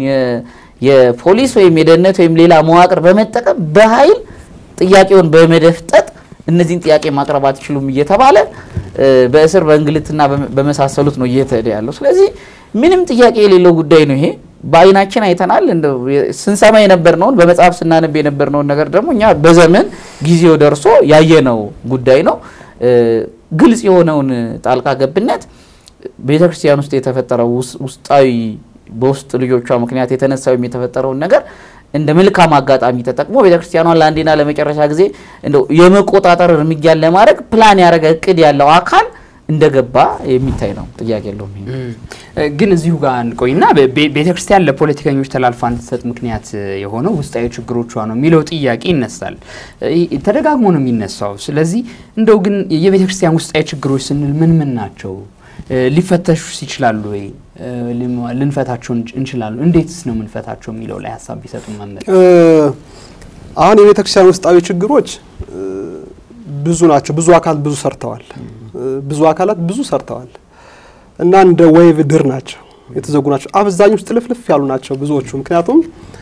የፖሊስ ወይም የደህንነት ወይም ሌላ መዋቅር በመጠቀም በኃይል ጥያቄውን በመደፍጠጥ እነዚህን ጥያቄ ማቅረብ አትችሉም እየተባለ በእስር በእንግልትና በመሳሰሉት ነው እየተሄደ ያለው። ስለዚህ ምንም ጥያቄ የሌለው ጉዳይ ነው ይሄ። በአይናችን አይተናል። እንደው ስንሰማ የነበርነውን በመጽሐፍ ስናነብ የነበርነውን ነገር ደግሞ እኛ በዘመን ጊዜው ደርሶ ያየነው ጉዳይ ነው። ግልጽ የሆነውን ጣልቃ ገብነት ቤተ ክርስቲያን ውስጥ የተፈጠረው ውስጣዊ በውስጥ ልጆቿ ምክንያት የተነሳ ወይም የተፈጠረውን ነገር እንደ መልካም አጋጣሚ ተጠቅሞ ቤተክርስቲያኗን ለአንዴና ለመጨረሻ ጊዜ እንደው የመቆጣጠር እርምጃን ለማድረግ ፕላን ያደረገ እቅድ ያለው አካል እንደገባ የሚታይ ነው። ጥያቄ የለውም። ግን እዚሁ ጋር እንቆይና ቤተክርስቲያን ለፖለቲከኞች ተላልፋ እንድትሰጥ ምክንያት የሆነው ውስጣዊ ችግሮቿ ነው የሚለው ጥያቄ ይነሳል። ተደጋግሞ ነው የሚነሳው። ስለዚህ እንደው ግን የቤተክርስቲያን ውስጣዊ ችግሮች ስንል ምን ምን ናቸው? ሊፈተሹስ ይችላሉ ወይ? ልንፈታቸው እንችላለን? እንዴትስ ነው የምንፈታቸው የሚለው ላይ ሀሳብ ቢሰጡ መመር አሁን የቤተ ክርስቲያን ውስጣዊ ችግሮች ብዙ ናቸው። ብዙ አካላት ብዙ ሰርተዋል። ብዙ አካላት ብዙ ሰርተዋል እና እንደ ወይቭ ድር ናቸው፣ የተዘጉ ናቸው። አብዛኞቹ ጥልፍልፍ ያሉ ናቸው ብዙዎቹ። ምክንያቱም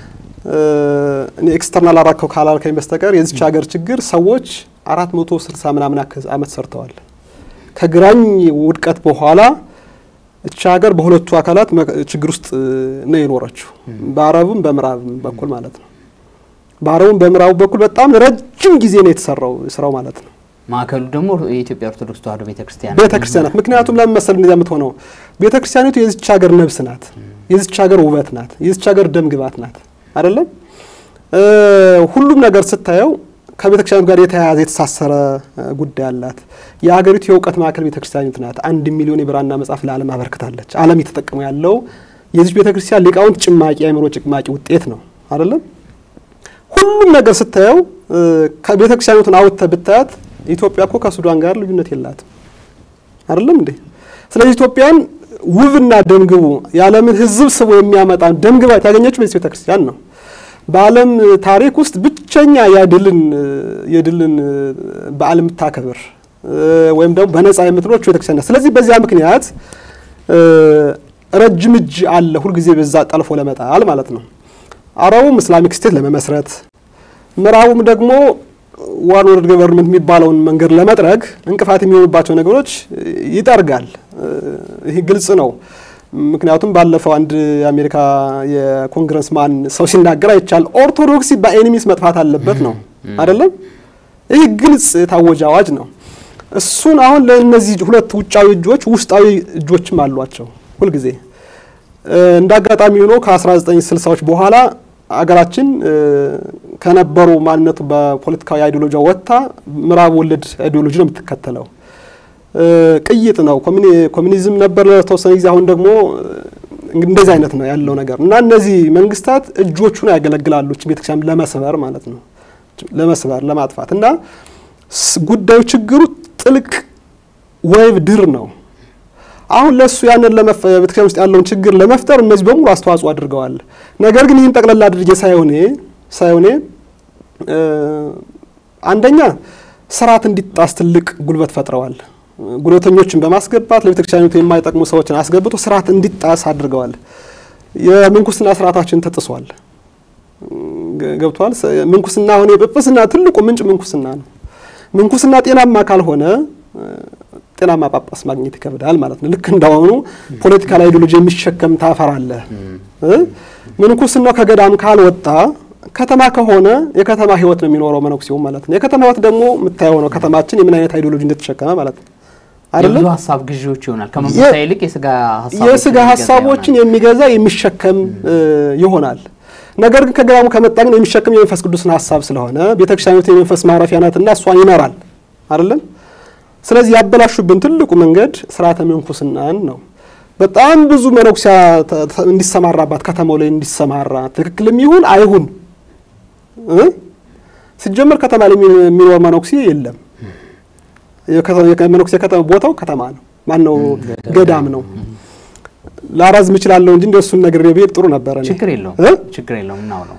እኔ ኤክስተርናል አራከው ካላልከኝ በስተቀር የዚች ሀገር ችግር ሰዎች አራት መቶ ስልሳ ምናምን አመት ሰርተዋል። ከግራኝ ውድቀት በኋላ እቺ ሀገር በሁለቱ አካላት ችግር ውስጥ ነው የኖረችው፣ በአረቡም በምዕራብም በኩል ማለት ነው። በአረቡም በምዕራቡ በኩል በጣም ረጅም ጊዜ ነው የተሰራው ስራው ማለት ነው። ማዕከሉ ደግሞ የኢትዮጵያ ኦርቶዶክስ ተዋሕዶ ቤተክርስቲያን ቤተክርስቲያናት ምክንያቱም ለምን መሰል እንደዚያ የምትሆነው ቤተክርስቲያኒቱ የዚች ሀገር ነብስ ናት፣ የዚች ሀገር ውበት ናት፣ የዚች ሀገር ደም ግባት ናት። አይደለም ሁሉም ነገር ስታየው ከቤተክርስቲያኑ ጋር የተያያዘ የተሳሰረ ጉዳይ አላት። የሀገሪቱ የእውቀት ማዕከል ቤተክርስቲያኒቱ ናት። አንድ ሚሊዮን የብራና መጽሐፍ ለዓለም አበርክታለች። ዓለም እየተጠቀሙ ያለው የዚች ቤተክርስቲያን ሊቃውንት ጭማቂ የአእምሮ ጭማቂ ውጤት ነው። አይደለም ሁሉም ነገር ስታየው ከቤተክርስቲያኒቱን አውጥተህ ብታያት ኢትዮጵያ እኮ ከሱዳን ጋር ልዩነት የላትም። አይደለም እንዴ? ስለዚህ ኢትዮጵያን ውብና ደምግቡ የዓለምን ሕዝብ ስቦ የሚያመጣ ደምግባት ያገኘችው በዚህ ቤተክርስቲያን ነው። በዓለም ታሪክ ውስጥ ብቸኛ የድልን የድልን በዓል የምታከብር ወይም ደግሞ በነጻ የምትኖር ቤተክርስቲያን ናት። ስለዚህ በዚያ ምክንያት ረጅም እጅ አለ ሁልጊዜ በዛ ጠልፎ ለመጣል ማለት ነው። አረቡም እስላሚክ ስቴት ለመመስረት ምዕራቡም ደግሞ ዋን ወርልድ ገቨርንመንት የሚባለውን መንገድ ለመጥረግ እንቅፋት የሚሆኑባቸው ነገሮች ይጠርጋል። ይህ ግልጽ ነው። ምክንያቱም ባለፈው አንድ የአሜሪካ የኮንግረስማን ሰው ሲናገር አይቻል ኦርቶዶክሲ በኤኒሚስ መጥፋት አለበት ነው አይደለም። ይህ ግልጽ የታወጀ አዋጅ ነው። እሱን አሁን ለእነዚህ ሁለት ውጫዊ እጆች ውስጣዊ እጆችም አሏቸው ሁልጊዜ እንደ አጋጣሚ ሆኖ ከ1960ዎች በኋላ አገራችን ከነበሩ ማንነቱ በፖለቲካዊ አይዲዮሎጂ ወጥታ ምዕራብ ወለድ አይዲዮሎጂ ነው የምትከተለው። ቅይጥ ነው። ኮሚኒዝም ነበር ለተወሰነ ጊዜ። አሁን ደግሞ እንደዚህ አይነት ነው ያለው ነገር እና እነዚህ መንግስታት እጆቹን ያገለግላሉ ቤተክርስቲያን ለመስበር ማለት ነው ለመስበር ለማጥፋት እና ጉዳዩ ችግሩ ጥልቅ ወይብ ድር ነው። አሁን ለሱ ያንን ቤተክርስቲያን ውስጥ ያለውን ችግር ለመፍጠር እነዚህ በሙሉ አስተዋጽኦ አድርገዋል። ነገር ግን ይህን ጠቅላላ አድርጌ ሳይሆኔ ሳይሆኔ አንደኛ ስርዓት እንዲጣስ ትልቅ ጉልበት ፈጥረዋል። ጉልበተኞችን በማስገባት ለቤተክርስቲያኒቱ የማይጠቅሙ ሰዎችን አስገብቶ ስርዓት እንዲጣስ አድርገዋል። የምንኩስና ስርዓታችን ተጥሷል። ገብቷል። ምንኩስና አሁን የጵጵስና ትልቁ ምንጭ ምንኩስና ነው። ምንኩስና ጤናማ ካልሆነ ጤናማ ጳጳስ ማግኘት ይከብዳል ማለት ነው። ልክ እንዳሁኑ ፖለቲካል አይዲዮሎጂ የሚሸከም ታፈራለህ። ምንኩስናው ከገዳም ካልወጣ ከተማ ከሆነ የከተማ ህይወት ነው የሚኖረው መነኩሴው ማለት ነው። የከተማ ህይወት ደግሞ የምታየው ነው ከተማችን የምን አይነት አይዲዮሎጂ እንደተሸከመ ማለት ነው። አይደለም የብዙ ሀሳብ ግዢዎች ይሆናል። ከመንፈሳዊ ይልቅ የስጋ የስጋ ሀሳቦችን የሚገዛ የሚሸከም ይሆናል። ነገር ግን ከገዳሙ ከመጣ ግን የሚሸከም የመንፈስ ቅዱስን ሀሳብ ስለሆነ ቤተክርስቲያኒቱ የመንፈስ ማረፊያ ናትና እሷን ይመራል አይደለም። ስለዚህ ያበላሹብን ትልቁ መንገድ ስርዓተ ምንኩስናን ነው። በጣም ብዙ መነኩሲያ እንዲሰማራባት ከተማው ላይ እንዲሰማራ ትክክልም ይሁን አይሁን ሲጀመር ከተማ ላይ የሚኖር መነኩሴ የለም። መነኩሴ ከተማ ቦታው ከተማ ነው። ማን ነው? ገዳም ነው። ላራዝም እችላለሁ እንጂ እንደሱን ነገር ብሄድ ጥሩ ነበረ። ችግር የለውም ችግር የለውም እናውለው።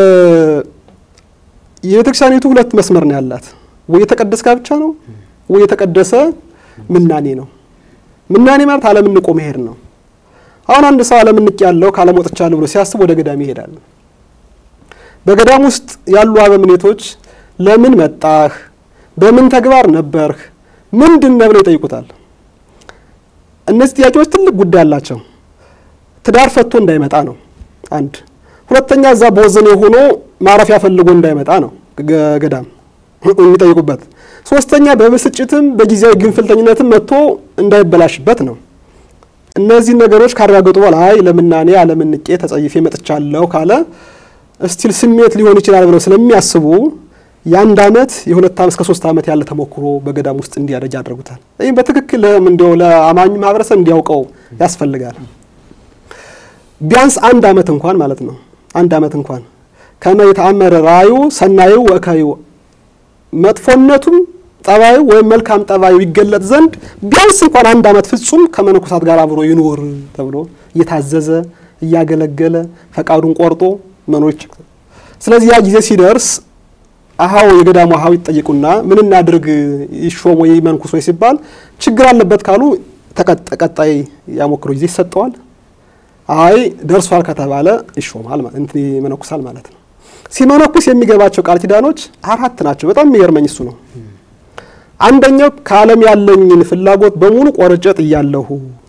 የቤተክርስቲያኒቱ ሁለት መስመር ነው ያላት። ወይ የተቀደሰ ጋብቻ ነው ወይ የተቀደሰ ምናኔ ነው። ምናኔ ማለት ዓለምን ንቆ መሄድ ነው። አሁን አንድ ሰው ዓለምን ንቅ ያለው ከዓለም ወጥቻለሁ ብሎ ሲያስብ ወደ ገዳም ይሄዳል። በገዳም ውስጥ ያሉ አበምኔቶች ለምን መጣህ፣ በምን ተግባር ነበርህ፣ ምንድን ነህ ብለው ይጠይቁታል። እነዚህ ጥያቄዎች ትልቅ ጉዳይ አላቸው። ትዳር ፈቶ እንዳይመጣ ነው አንድ። ሁለተኛ እዛ በወዘኔ ሆኖ ማረፊያ ፈልጎ እንዳይመጣ ነው ገዳም የሚጠይቁበት። ሶስተኛ በብስጭትም በጊዜያዊ ግንፍልተኝነትም መጥቶ እንዳይበላሽበት ነው። እነዚህ ነገሮች ካረጋገጡ በኋላ አይ ለምናኔ ዓለምን ንቄ ተጸይፌ መጥቻለሁ ካለ እስቲል ስሜት ሊሆን ይችላል ብለው ስለሚያስቡ የአንድ አመት የሁለት አመት እስከ ሶስት አመት ያለ ተሞክሮ በገዳም ውስጥ እንዲያደርግ ያደርጉታል። ይህም በትክክል እንዲያው ለአማኙ ማህበረሰብ እንዲያውቀው ያስፈልጋል። ቢያንስ አንድ አመት እንኳን ማለት ነው። አንድ አመት እንኳን ከመ የተአመረ ራእዩ ሰናዩ ወእካዩ መጥፎነቱም ጠባዩ ወይም መልካም ጠባዩ ይገለጥ ዘንድ ቢያንስ እንኳን አንድ አመት ፍጹም ከመነኮሳት ጋር አብሮ ይኖር ተብሎ እየታዘዘ እያገለገለ ፈቃዱን ቆርጦ መኖር ይችላል። ስለዚህ ያ ጊዜ ሲደርስ አሃው የገዳሙ አሃው ይጠይቁና ምን እናድርግ ይሾም ወይ መንኩስ ወይ ሲባል ችግር አለበት ካሉ ተቀጣይ ያሞክሮ ጊዜ ይሰጠዋል። አይ ደርሷል ከተባለ ይሾማል እንትን ይመነኩሳል ማለት ነው። ሲመነኩስ የሚገባቸው ቃል ኪዳኖች አራት ናቸው። በጣም የሚገርመኝ እሱ ነው። አንደኛው ከዓለም ያለኝን ፍላጎት በሙሉ ቆርጬ ጥያለሁ፣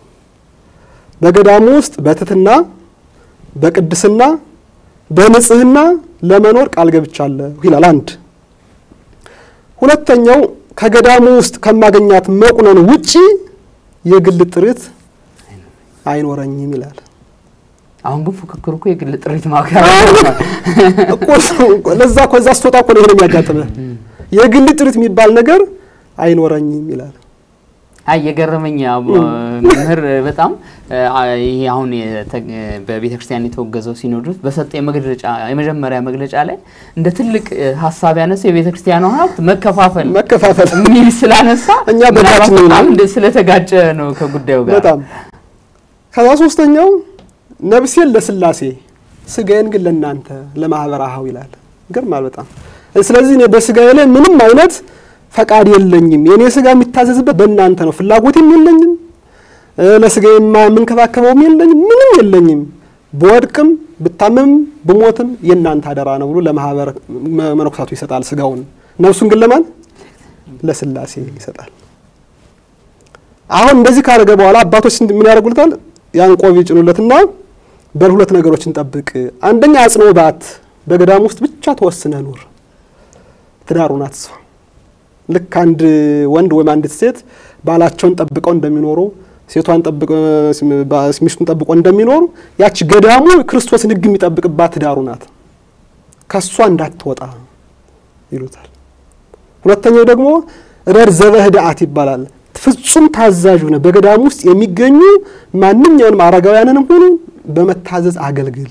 በገዳሙ ውስጥ በትትና በቅድስና በንጽህና ለመኖር ቃል ገብቻለሁ ይላል። አንድ ሁለተኛው ከገዳሙ ውስጥ ከማገኛት መቁነን ውጪ የግል ጥሪት አይኖረኝም ይላል። አሁን ግን ፉክክሩ እኮ የግል ጥሪት ማካሄድ እኮ ለዛ ከዛ ስትወጣ እኮ ነው ይሄን የሚያጋጥምህ። የግል ጥሪት የሚባል ነገር አይኖረኝም ይላል። አይ የገረመኝ መምህር በጣም ይሄ አሁን በቤተ ክርስቲያን የተወገዘው ሲኖዶስ በሰጠ መግለጫ የመጀመሪያ መግለጫ ላይ እንደ ትልቅ ሀሳብ ያነሳ የቤተ ክርስቲያኗ ሀብት መከፋፈል መከፋፈል የሚል ስላነሳ እኛ በታችን ነው በጣም ስለተጋጨ ነው ከጉዳዩ ጋር በጣም ከዛ ሶስተኛው ነፍሴን ለስላሴ ስጋዬን ግን ለእናንተ ለማህበረ አኀው ይላል። ይገርማል በጣም ስለዚህ እኔ በስጋዬ ላይ ምንም አይነት ፈቃድ የለኝም። የእኔ ስጋ የሚታዘዝበት በእናንተ ነው። ፍላጎትም የለኝም፣ ለስጋ የምንከባከበውም የለኝም፣ ምንም የለኝም። በወድቅም ብታመምም ብሞትም የእናንተ አደራ ነው ብሎ ለማህበር መነኮሳቱ ይሰጣል ስጋውን። ነፍሱን ግን ለማን ለስላሴ ይሰጣል። አሁን እንደዚህ ካደረገ በኋላ አባቶች ምን ያደርጉለታል? ያን ቆብ ይጭኑለትና በል ሁለት ነገሮችን ጠብቅ። አንደኛ አጽንኦ ባት በገዳም ውስጥ ብቻ ተወስነ ኑር፣ ትዳሩን አትስፋ። ልክ አንድ ወንድ ወይም አንዲት ሴት ባላቸውን ጠብቀው እንደሚኖሩ ሴቷን ጠብቆ ሚስቱን ጠብቆ እንደሚኖሩ ያቺ ገዳሙ ክርስቶስን ሕግ የሚጠብቅባት ትዳሩ ናት። ከሷ እንዳትወጣ ይሉታል። ሁለተኛው ደግሞ ረድ ዘበህድአት ይባላል። ፍጹም ታዛዥ ሆነ በገዳሙ ውስጥ የሚገኙ ማንኛውንም አረጋውያንንም ሆኑ በመታዘዝ አገልግል።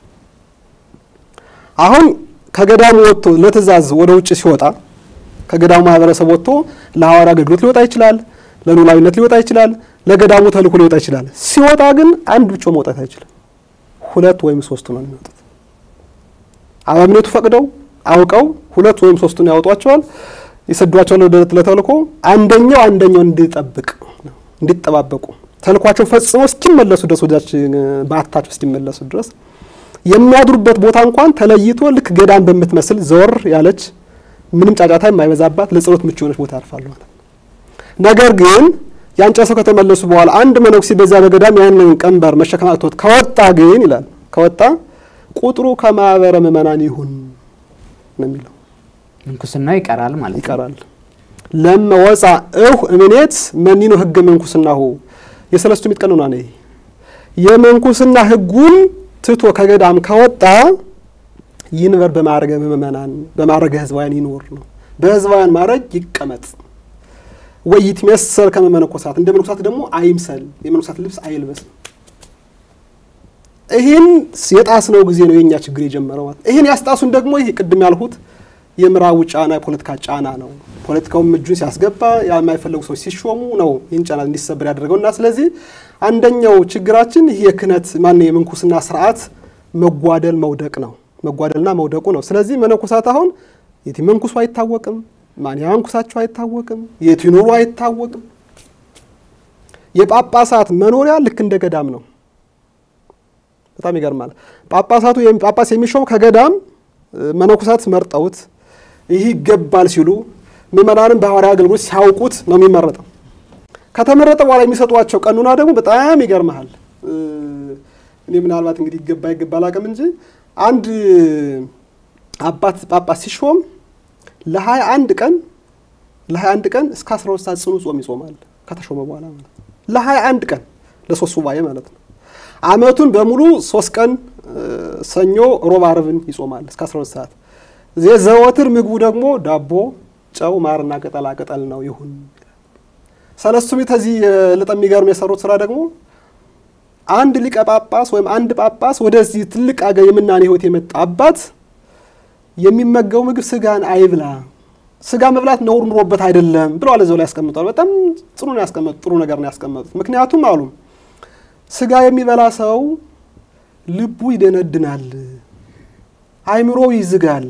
አሁን ከገዳሙ ወጥቶ ለትእዛዝ ወደ ውጭ ሲወጣ ከገዳሙ ማህበረሰብ ወጥቶ ለሐዋርያ አገልግሎት ሊወጣ ይችላል፣ ለኖላዊነት ሊወጣ ይችላል፣ ለገዳሙ ተልእኮ ሊወጣ ይችላል። ሲወጣ ግን አንድ ብቻ መውጣት አይችልም። ሁለት ወይም ሶስቱ ነው የሚወጡት። አበምኔቱ ፈቅደው አውቀው ሁለት ወይም ሶስቱን ያወጧቸዋል፣ ይሰዷቸዋል ለተልእኮ። አንደኛው አንደኛው እንዲጠብቅ እንዲጠባበቁ ተልኳቸው ፈጽሞ እስኪመለሱ ድረስ ወዳች በአታቸው እስኪመለሱ ድረስ የሚያድሩበት ቦታ እንኳን ተለይቶ ልክ ገዳም በምትመስል ዘወር ያለች ምንም ጫጫታ የማይበዛባት ለጸሎት ምቹ የሆነች ቦታ ያርፋሉ ማለት ነው። ነገር ግን ያን ጨርሰው ከተመለሱ በኋላ አንድ መነኩሴ በዚያ በገዳም ያንን ቀንበር መሸከም አቅቶት ከወጣ ግን ይላል ከወጣ ቁጥሩ ከማህበረ ምእመናን ይሁን ነው የሚለው። ምንኩስና ይቀራል ማለት ነው። ይቀራል። ለመወፃ እሁ እምኔት መኒኖ ህገ መንኩስናሁ የሰለስቱ ምዕት ቀኖና ነው። የመንኩስና ህጉን ትቶ ከገዳም ከወጣ ይንበር በማዕረገ ምእመናን በማዕረገ ህዝባውያን ይኖር ነው። በህዝባውያን ማዕረግ ይቀመጥ። ወይ ይትመሰል ከመ መነኮሳት እንደ መነኮሳት ደግሞ አይምሰል፣ የመነኮሳት ልብስ አይልበስ። ይህን የጣስነው ጊዜ ነው የእኛ ችግር የጀመረው ማለት ይህን ያስጣሱን ደግሞ ይህ ቅድም ያልሁት የምዕራቡ ጫና የፖለቲካ ጫና ነው። ፖለቲካውም እጁን ሲያስገባ የማይፈለጉ ሰዎች ሲሾሙ ነው ይህን ጫና እንዲሰበር ያደረገው እና ስለዚህ አንደኛው ችግራችን ይህ የክህነት ማን የምንኩስና ስርዓት መጓደል መውደቅ ነው መጓደልና መውደቁ ነው። ስለዚህ መነኮሳት አሁን የት መንኩሱ አይታወቅም፣ ማን ያንኩሳቸው አይታወቅም፣ የት ይኖሩ አይታወቅም። የጳጳሳት መኖሪያ ልክ እንደ ገዳም ነው። በጣም ይገርማል። ጳጳሳቱ ጳጳስ የሚሾም ከገዳም መነኮሳት መርጠውት ይህ ይገባል ሲሉ ምእመናንም በሐዋርያዊ አገልግሎት ሲያውቁት ነው የሚመረጠው። ከተመረጠ በኋላ የሚሰጧቸው ቀኑና ደግሞ በጣም ይገርመሃል። እኔ ምናልባት እንግዲህ ይገባ ይገባ አላውቅም እንጂ አንድ አባት ጳጳስ ሲሾም ለሀያ አንድ ቀን ለሀያ አንድ ቀን እስከ አስራ ሁለት ሰዓት ጽኑ ጾም ይጾማል ከተሾመ በኋላ ማለት ነው። ለሀያ አንድ ቀን ለሶስት ሱባኤ ማለት ነው። አመቱን በሙሉ ሶስት ቀን ሰኞ፣ ሮብ፣ አርብን ይጾማል እስከ አስራ ሁለት ሰዓት። ዘወትር ምግቡ ደግሞ ዳቦ፣ ጨው፣ ማርና ቅጠላ ቅጠል ነው ይሁን። ሰለስቱ ምዕት ከዚህ ልጠ የሚገርም የሰሩት ስራ ደግሞ አንድ ሊቀ ጳጳስ ወይም አንድ ጳጳስ ወደዚህ ትልቅ አገር የምናኔ ህይወት የመጣ አባት የሚመገቡ ምግብ ስጋን አይብላ፣ ስጋ መብላት ነውር ኑሮበት አይደለም ብለዋል። እዚያው ላይ ያስቀምጠዋል። በጣም ጥሩ ነው ያስቀመጡት፣ ጥሩ ነገር ነው ያስቀመጡት። ምክንያቱም አሉ ስጋ የሚበላ ሰው ልቡ ይደነድናል፣ አይምሮው ይዝጋል፣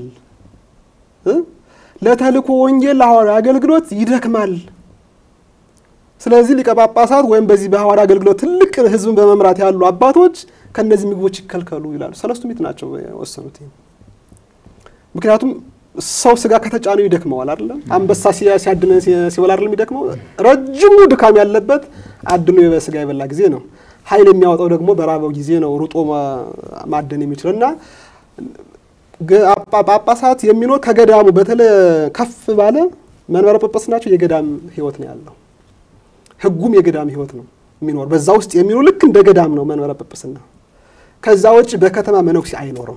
ለተልእኮ ወንጌል ለሐዋርያ አገልግሎት ይደክማል። ስለዚህ ሊቀ ጳጳሳት ወይም በዚህ በሐዋርያ አገልግሎት ትልቅ ህዝብን በመምራት ያሉ አባቶች ከእነዚህ ምግቦች ይከልከሉ ይላሉ። ሰለስቱ ምዕት ናቸው የወሰኑት። ምክንያቱም ሰው ስጋ ከተጫነው ይደክመዋል አይደለም። አንበሳ ሲያድነ ሲበላ አይደለም የሚደክመው። ረጅሙ ድካም ያለበት አድኖ በስጋ የበላ ጊዜ ነው። ኃይል የሚያወጣው ደግሞ በራበው ጊዜ ነው ሩጦ ማደን የሚችለው እና ጳጳሳት የሚኖር ከገዳሙ በተለይ ከፍ ባለ መንበረ ጵጵስናቸው የገዳም ህይወት ነው ያለው። ህጉም የገዳም ህይወት ነው የሚኖር በዛ ውስጥ የሚኖር ልክ እንደ ገዳም ነው መንበረ ጵጵስና። ከዛ ውጭ በከተማ መነኩሴ አይኖርም።